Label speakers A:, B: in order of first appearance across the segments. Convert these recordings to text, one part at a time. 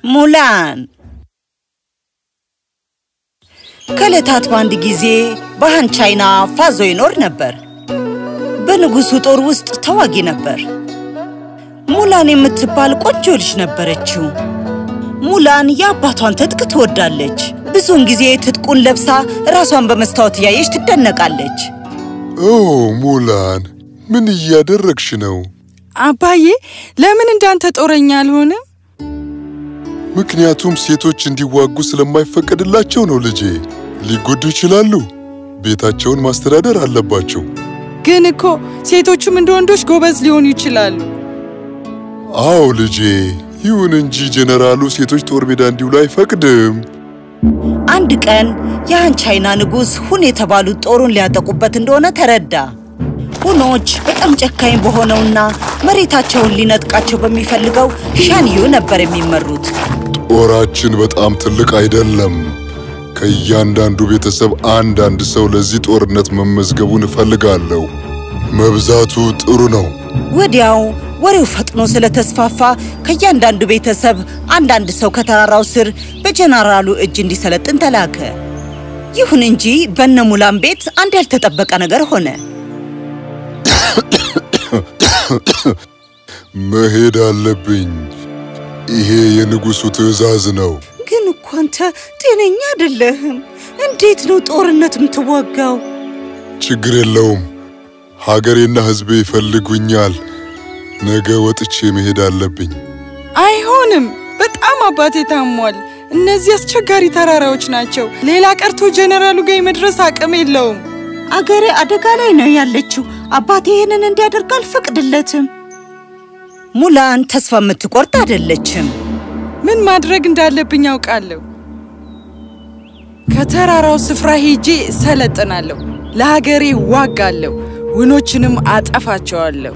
A: ሙላን ከዕለታት በአንድ ጊዜ በሃን ቻይና ፋዞ ይኖር ነበር። በንጉሱ ጦር ውስጥ ተዋጊ ነበር። ሙላን የምትባል ቆንጆ ልጅ ነበረችው። ሙላን የአባቷን ትጥቅ ትወዳለች። ብዙውን ጊዜ ትጥቁን ለብሳ ራሷን በመስታወት እያየች ትደነቃለች።
B: ኦ ሙላን፣ ምን እያደረግሽ ነው?
C: አባዬ ለምን እንዳንተ ጦረኛ አልሆንም?
B: ምክንያቱም ሴቶች እንዲዋጉ ስለማይፈቀድላቸው ነው ልጄ። ሊጎዱ ይችላሉ። ቤታቸውን ማስተዳደር አለባቸው።
C: ግን እኮ ሴቶቹም እንደ ወንዶች ጎበዝ ሊሆኑ ይችላሉ።
B: አዎ ልጄ፣ ይሁን እንጂ ጄኔራሉ ሴቶች ጦር ሜዳ እንዲውሉ አይፈቅድም።
A: አንድ ቀን የሃን ቻይና ንጉሥ ሁን የተባሉት ጦሩን ሊያጠቁበት እንደሆነ ተረዳ። ሁኖች በጣም ጨካኝ በሆነውና መሬታቸውን ሊነጥቃቸው በሚፈልገው ሻንዩ ነበር የሚመሩት።
B: ጦራችን በጣም ትልቅ አይደለም። ከእያንዳንዱ ቤተሰብ አንዳንድ ሰው ለዚህ ጦርነት መመዝገቡን እፈልጋለሁ። መብዛቱ ጥሩ ነው።
A: ወዲያው ወሬው ፈጥኖ ስለተስፋፋ ከእያንዳንዱ ቤተሰብ አንዳንድ ሰው ከተራራው ስር በጀነራሉ እጅ እንዲሰለጥን ተላከ። ይሁን እንጂ በነ ሙላን ቤት አንድ ያልተጠበቀ ነገር ሆነ።
B: መሄድ አለብኝ። ይሄ የንጉሱ ትዕዛዝ ነው።
A: ግን እኮ አንተ ጤነኛ አይደለህም። እንዴት ነው ጦርነት የምትዋጋው?
B: ችግር የለውም። ሀገሬና ሕዝቤ ይፈልጉኛል። ነገ ወጥቼ መሄድ አለብኝ።
C: አይሆንም። በጣም አባቴ ታሟል። እነዚህ አስቸጋሪ ተራራዎች ናቸው። ሌላ ቀርቶ ጀነራሉ ጋር የመድረስ አቅም የለውም።
A: አገሬ አደጋ ላይ ነው ያለችው። አባቴ ይህንን እንዲያደርግ አልፈቅድለትም። ሙላን ተስፋ የምትቆርጥ አይደለችም።
C: ምን ማድረግ እንዳለብኝ አውቃለሁ። ከተራራው ስፍራ ሄጄ እሰለጥናለሁ። ለሀገሬ ዋጋለሁ። ውኖችንም አጠፋቸዋለሁ።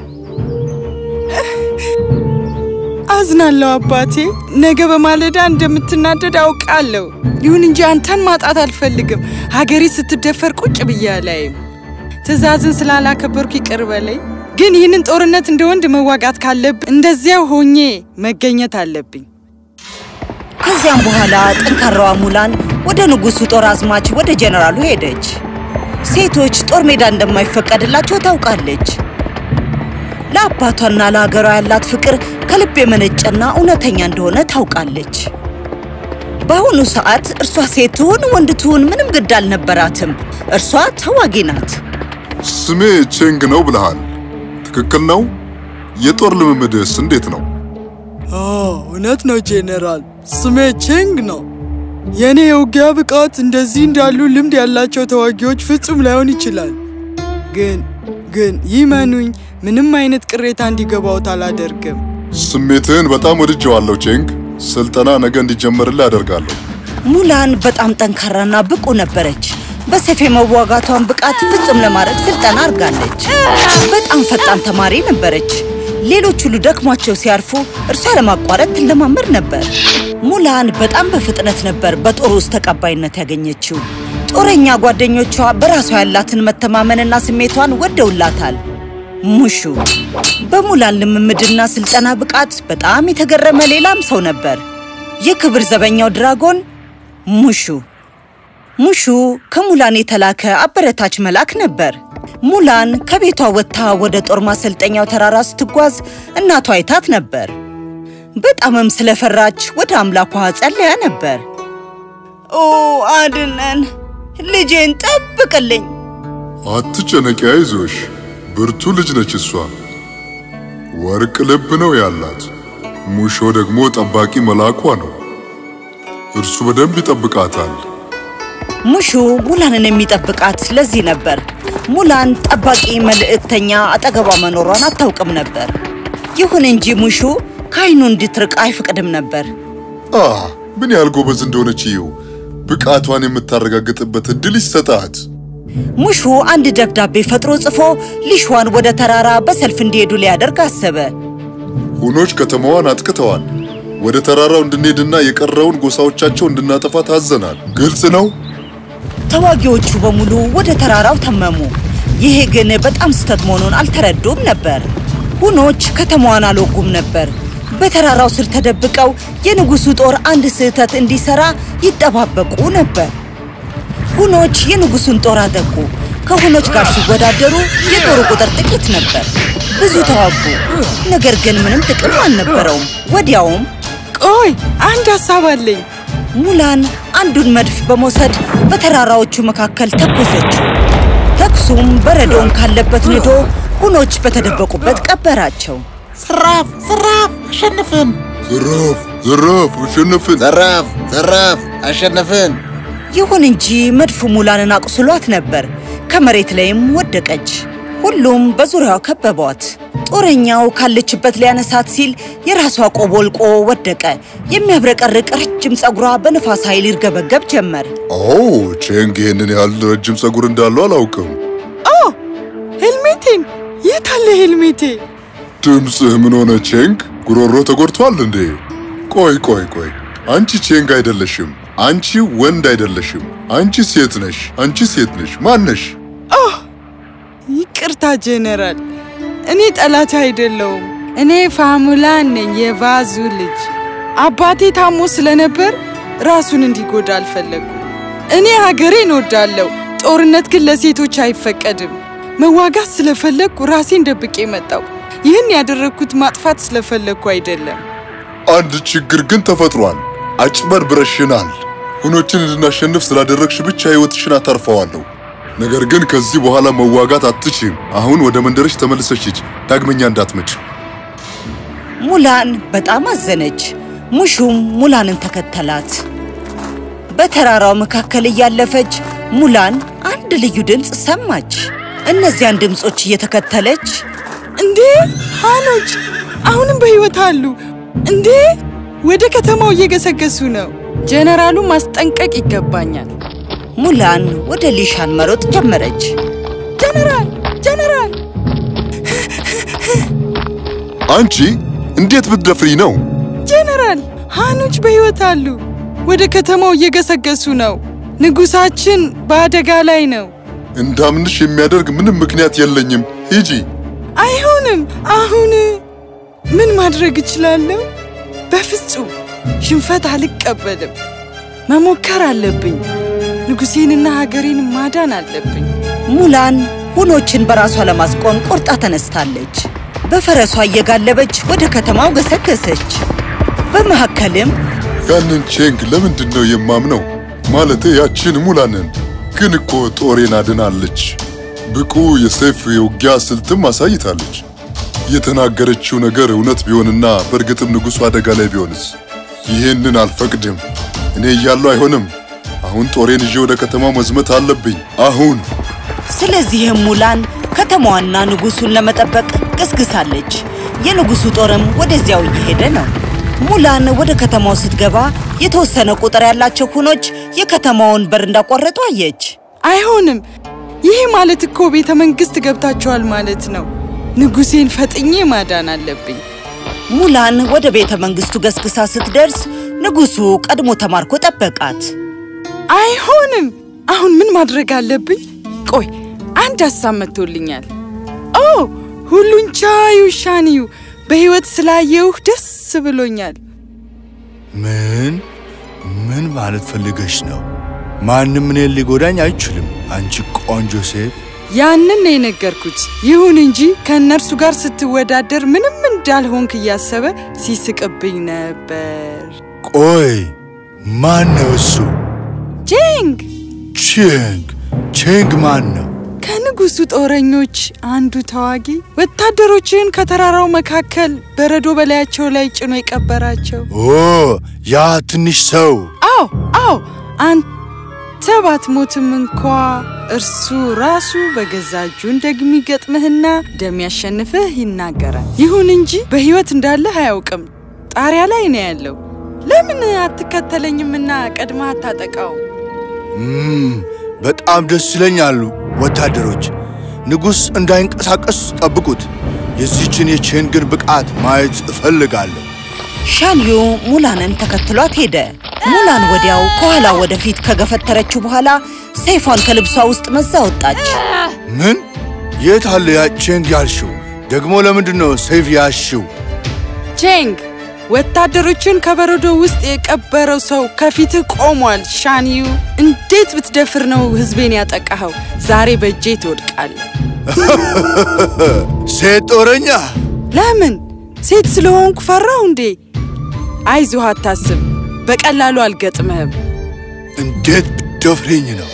C: አዝናለሁ አባቴ። ነገ በማለዳ እንደምትናደድ አውቃለሁ። ይሁን እንጂ አንተን ማጣት አልፈልግም። ሀገሬ ስትደፈር ቁጭ ብዬ አላይም። ትዕዛዝን ስላላከበርኩ ይቅር በለኝ። ግን ይህንን ጦርነት እንደ ወንድ መዋጋት ካለብኝ እንደዚያው ሆኜ መገኘት አለብኝ።
A: ከዚያም በኋላ ጠንካራዋ ሙላን ወደ ንጉሱ ጦር አዝማች ወደ ጀነራሉ ሄደች። ሴቶች ጦር ሜዳ እንደማይፈቀድላቸው ታውቃለች። ለአባቷና ለሀገሯ ያላት ፍቅር ከልብ የመነጨና እውነተኛ እንደሆነ ታውቃለች። በአሁኑ ሰዓት እርሷ ሴት ትሁን ወንድ ትሁን ምንም ግድ አልነበራትም። እርሷ ተዋጊ ናት።
B: ስሜ ቼንግ ነው ብለሃል። ትክክል ነው። የጦር ልምምድስ እንዴት ነው?
C: እውነት ነው ጄኔራል፣ ስሜ ቼንግ ነው። የእኔ የውጊያ ብቃት እንደዚህ እንዳሉ ልምድ ያላቸው ተዋጊዎች ፍጹም ላይሆን ይችላል። ግን ግን ይመኑኝ፣ ምንም አይነት ቅሬታ እንዲገባውት አላደርግም።
B: ስሜትህን በጣም ወድጀዋለሁ ቼንግ። ስልጠና ነገ እንዲጀመርልህ አደርጋለሁ።
A: ሙላን በጣም ጠንካራና ብቁ ነበረች። በሰይፍ የመዋጋቷን ብቃት ፍጹም ለማድረግ ስልጠና አድርጋለች። በጣም ፈጣን ተማሪ ነበረች። ሌሎች ሁሉ ደክሟቸው ሲያርፉ እርሷ ለማቋረጥ ትለማመድ ነበር። ሙላን በጣም በፍጥነት ነበር በጦር ውስጥ ተቀባይነት ያገኘችው። ጦረኛ ጓደኞቿ በራሷ ያላትን መተማመንና ስሜቷን ወደውላታል። ሙሹ በሙላን ልምምድና ስልጠና ብቃት በጣም የተገረመ ሌላም ሰው ነበር። የክብር ዘበኛው ድራጎን ሙሹ። ሙሹ ከሙላን የተላከ አበረታች መልአክ ነበር። ሙላን ከቤቷ ወጥታ ወደ ጦር ማሰልጠኛው ተራራ ስትጓዝ እናቷ አይታት ነበር። በጣምም ስለፈራች ወደ አምላኳ ጸለያ ነበር። ኦ አድነን፣ ልጄን ጠብቅልኝ።
B: አትጨነቂ፣ አይዞሽ። ብርቱ ልጅ ነች እሷ። ወርቅ ልብ ነው ያላት። ሙሾ ደግሞ ጠባቂ መልአኳ ነው። እርሱ በደንብ ይጠብቃታል።
A: ሙሹ ሙላንን የሚጠብቃት ለዚህ ነበር። ሙላን ጠባቂ መልእክተኛ አጠገቧ መኖሯን አታውቅም ነበር። ይሁን እንጂ ሙሹ ከዓይኑ እንድትርቅ አይፈቅድም ነበር።
B: አ ምን ያህል ጎበዝ እንደሆነች ይው። ብቃቷን የምታረጋግጥበት እድል ይሰጣት።
A: ሙሹ አንድ ደብዳቤ ፈጥሮ ጽፎ ሊሿን ወደ ተራራ በሰልፍ እንዲሄዱ ሊያደርግ አሰበ።
B: ሁኖች ከተማዋን አጥቅተዋል። ወደ ተራራው እንድንሄድና የቀረውን ጎሳዎቻቸው እንድናጠፋ ታዘናል። ግልጽ ነው።
A: ተዋጊዎቹ በሙሉ ወደ ተራራው ተመሙ። ይሄ ግን በጣም ስህተት መሆኑን አልተረዱም ነበር። ሁኖች ከተማዋን አልወጉም ነበር። በተራራው ስር ተደብቀው የንጉሱ ጦር አንድ ስህተት እንዲሰራ ይጠባበቁ ነበር። ሁኖች የንጉሱን ጦር አጠቁ። ከሁኖች ጋር ሲወዳደሩ የጦሩ ቁጥር ጥቂት ነበር። ብዙ ተዋጉ፣ ነገር ግን ምንም ጥቅም አልነበረውም። ወዲያውም
C: ቆይ አንድ ሀሳብ አለኝ።
A: ሙላን አንዱን መድፍ በመውሰድ በተራራዎቹ መካከል ተኮሰችው። ተኩሱም በረዶውን ካለበት ንዶ ሁኖች በተደበቁበት ቀበራቸው።
D: ዘራፍ ዘራፍ አሸንፍን!
B: ዘራፍ ዘራፍ አሸነፍን።
D: ዘራፍ ዘራፍ አሸነፍን!
A: ይሁን እንጂ መድፉ ሙላንን አቁስሏት ነበር። ከመሬት ላይም ወደቀች። ሁሉም በዙሪያዋ ከበቧት። ጦረኛው ካለችበት ሊያነሳት ሲል የራሷ ቆብ ወልቆ ወደቀ። የሚያብረቀርቅ ረጅም ጸጉሯ በንፋስ ኃይል ይርገበገብ ጀመር።
B: ኦ ቼንግ ይህንን ያህል ረጅም ጸጉር እንዳለው አላውቅም።
C: ኦ ሄልሜቴን! የት አለ ሄልሜቴ?
B: ድምፅህ ምን ሆነ ቼንግ? ጉሮሮ ተጎድቷል እንዴ? ቆይ ቆይ ቆይ፣ አንቺ ቼንግ አይደለሽም። አንቺ ወንድ አይደለሽም። አንቺ ሴት ነሽ። አንቺ ሴት ነሽ። ማን ነሽ?
C: ይቅርታ ጄኔራል፣ እኔ ጠላት አይደለውም። እኔ ፋሙላን ነኝ፣ የቫዙ ልጅ። አባቴ ታሞ ስለነበር ራሱን እንዲጎዳ አልፈለጉም። እኔ ሀገሬን እወዳለሁ፣ ጦርነት ግን ለሴቶች አይፈቀድም። መዋጋት ስለፈለግኩ ራሴን ደብቄ መጣው። ይህን ያደረግኩት ማጥፋት ስለፈለግኩ አይደለም።
B: አንድ ችግር ግን ተፈጥሯል። አጭበርብረሽናል። ሁኖችን እንድናሸንፍ ስላደረግሽ ብቻ ሕይወትሽን አታርፈዋለሁ። ነገር ግን ከዚህ በኋላ መዋጋት አትችም። አሁን ወደ መንደርሽ ተመልሰሽ ሂጂ። ዳግመኛ እንዳትመጭ።
A: ሙላን በጣም አዘነች። ሙሹም ሙላንን ተከተላት። በተራራው መካከል እያለፈች ሙላን አንድ ልዩ ድምፅ ሰማች። እነዚያን ድምፆች እየተከተለች
C: እንዴ ሃኖች አሁንም በሕይወት አሉ እንዴ! ወደ ከተማው እየገሰገሱ ነው። ጄኔራሉን ማስጠንቀቅ ይገባኛል።
A: ሙላን ወደ ሊሻን መሮጥ ጀመረች።
C: ጄኔራል ጄኔራል!
B: አንቺ እንዴት ብትደፍሪ ነው?
C: ጄኔራል ሃኖች በሕይወት አሉ። ወደ ከተማው እየገሰገሱ ነው። ንጉሳችን በአደጋ ላይ ነው።
B: እንዳምንሽ የሚያደርግ ምንም ምክንያት የለኝም። ሂጂ።
C: አይሆንም። አሁን ምን ማድረግ እችላለሁ? በፍጹም ሽንፈት አልቀበልም። መሞከር አለብኝ። ንጉሴንና ሀገሬን ማዳን አለብኝ።
A: ሙላን ሁኖችን በራሷ ለማስቆም ቆርጣ ተነስታለች። በፈረሷ እየጋለበች ወደ ከተማው ገሰገሰች። በመካከልም
B: ያንን ቼንግ ለምንድን ነው የማምነው? ማለቴ ያችን ሙላንን። ግን እኮ ጦሬን አድናለች። ብቁ የሰይፍ የውጊያ ስልትም አሳይታለች። የተናገረችው ነገር እውነት ቢሆንና በእርግጥም ንጉሡ አደጋ ላይ ቢሆንስ? ይህንን አልፈቅድም። እኔ እያለሁ አይሆንም። አሁን ጦሬን ይዤ ወደ ከተማው መዝመት አለብኝ። አሁን
A: ስለዚህም ሙላን ከተማዋና ንጉሱን ለመጠበቅ ገስግሳለች። የንጉሱ ጦርም ወደዚያው እየሄደ ነው። ሙላን ወደ ከተማው ስትገባ የተወሰነ ቁጥር ያላቸው ሁኖች የከተማውን በር እንዳቋረጡ አየች።
C: አይሆንም። ይህ ማለት እኮ ቤተ መንግሥት ገብታችኋል ማለት ነው። ንጉሴን ፈጥኜ ማዳን አለብኝ።
A: ሙላን ወደ ቤተ መንግስቱ ገስግሳ ስትደርስ ንጉሱ ቀድሞ ተማርኮ ጠበቃት።
C: አይሆንም። አሁን ምን ማድረግ አለብኝ? ቆይ አንድ ሀሳብ መጥቶልኛል። ኦ ሁሉን ቻዩ ሻንዩ፣ በሕይወት ስላየውህ ደስ ብሎኛል።
E: ምን ምን ማለት ፈልገሽ ነው? ማንም እኔን ሊጎዳኝ አይችልም። አንቺ ቆንጆ ሴት።
C: ያንን ነው የነገርኩት። ይሁን እንጂ ከእነርሱ ጋር ስትወዳደር ምንም እንዳልሆንክ እያሰበ ሲስቅብኝ ነበር።
E: ቆይ ማን ነው እሱ?
C: ጄንግ
E: ቼንግ ቼንግ ማን ነው?
C: ከንጉሱ ጦረኞች አንዱ ተዋጊ ወታደሮችን ከተራራው መካከል በረዶ በላያቸው ላይ ጭኖ የቀበራቸው።
E: ኦ ያ ትንሽ ሰው።
C: አዎ አዎ፣ አንተ ባትሞትም እንኳ እርሱ ራሱ በገዛ እጁ እንደሚገጥምህና እንደሚያሸንፍህ ይናገራል። ይሁን እንጂ በሕይወት እንዳለህ አያውቅም። ጣሪያ ላይ ነው ያለው። ለምን አትከተለኝምና ቀድመህ አታጠቃውም?
E: እም፣ በጣም ደስ ይለኛሉ ወታደሮች። ንጉሥ እንዳይንቀሳቀስ ጠብቁት። የዚህችን የቼንግን ብቃት ማየት እፈልጋለሁ።
A: ሻንዩ ሙላንን ተከትሏት ሄደ። ሙላን ወዲያው ከኋላ ወደፊት ከገፈተረችው በኋላ ሰይፏን ከልብሷ ውስጥ መዛ ወጣች።
E: ምን? የት አለ ያ ቼንግ ያልሽው? ደግሞ ለምንድን ነው ሰይፍ ያልሽው?
C: ቼንግ ወታደሮችን ከበረዶ ውስጥ የቀበረው ሰው ከፊትህ ቆሟል። ሻንዩ እንዴት ብትደፍር ነው ህዝቤን ያጠቃኸው? ዛሬ በእጄ ትወድቃለህ።
E: ሴት ጦረኛ
C: ለምን? ሴት ስለሆንኩ ፈራሁ እንዴ? አይዞህ፣ አታስብ። በቀላሉ አልገጥምህም።
E: እንዴት ብትደፍረኝ ነው?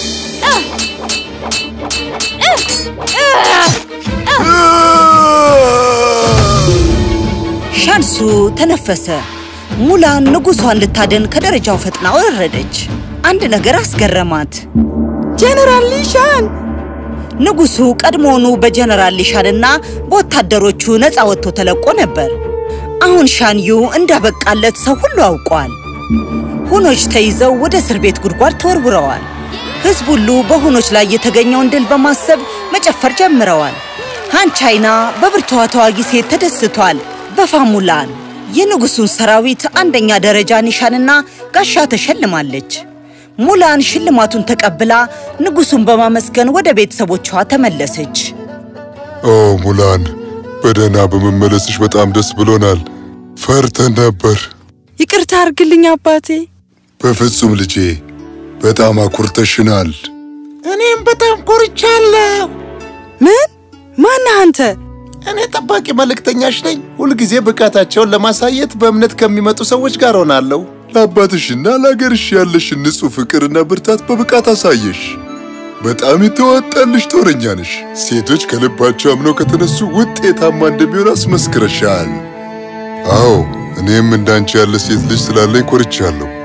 A: ሻንሱ ተነፈሰ። ሙላን ንጉሷን ልታደን ከደረጃው ፈጥና ወረደች። አንድ ነገር አስገረማት።
C: ጄኔራል ሊሻን
A: ንጉሱ ቀድሞውኑ በጀነራል ሊሻንና በወታደሮቹ ነፃ ወጥቶ ተለቆ ነበር። አሁን ሻንዩ እንዳበቃለት ሰው ሁሉ አውቋል። ሁኖች ተይዘው ወደ እስር ቤት ጉድጓድ ተወርውረዋል። ህዝብ ሁሉ በሁኖች ላይ የተገኘውን ድል በማሰብ መጨፈር ጀምረዋል። ሃን ቻይና በብርቱዋ ተዋጊ ሴት ተደስቷል። በፋሙላን የንጉሱን ሰራዊት አንደኛ ደረጃ ኒሻንና ጋሻ ተሸልማለች። ሙላን ሽልማቱን ተቀብላ ንጉሱን በማመስገን ወደ ቤተሰቦቿ ተመለሰች።
B: ኦ ሙላን፣ በደህና በመመለስሽ በጣም ደስ ብሎናል። ፈርተን ነበር።
C: ይቅርታ አርግልኝ አባቴ።
B: በፍጹም ልጄ፣ በጣም አኩርተሽናል።
D: እኔም በጣም ኮርቻለሁ።
C: ምን? ማነህ አንተ?
D: እኔ ጠባቂ መልእክተኛሽ ነኝ። ሁልጊዜ ብቃታቸውን ለማሳየት በእምነት ከሚመጡ ሰዎች ጋር ሆናለሁ።
B: ለአባትሽና ለአገርሽ ያለሽን ንጹሕ ፍቅርና ብርታት በብቃት አሳየሽ። በጣም የተዋጣልሽ ጦረኛ ነሽ። ሴቶች ከልባቸው አምነው ከተነሱ ውጤታማ እንደሚሆን አስመስክረሻል። አዎ እኔም እንዳንቺ ያለ ሴት ልጅ ስላለኝ ኮርቻለሁ።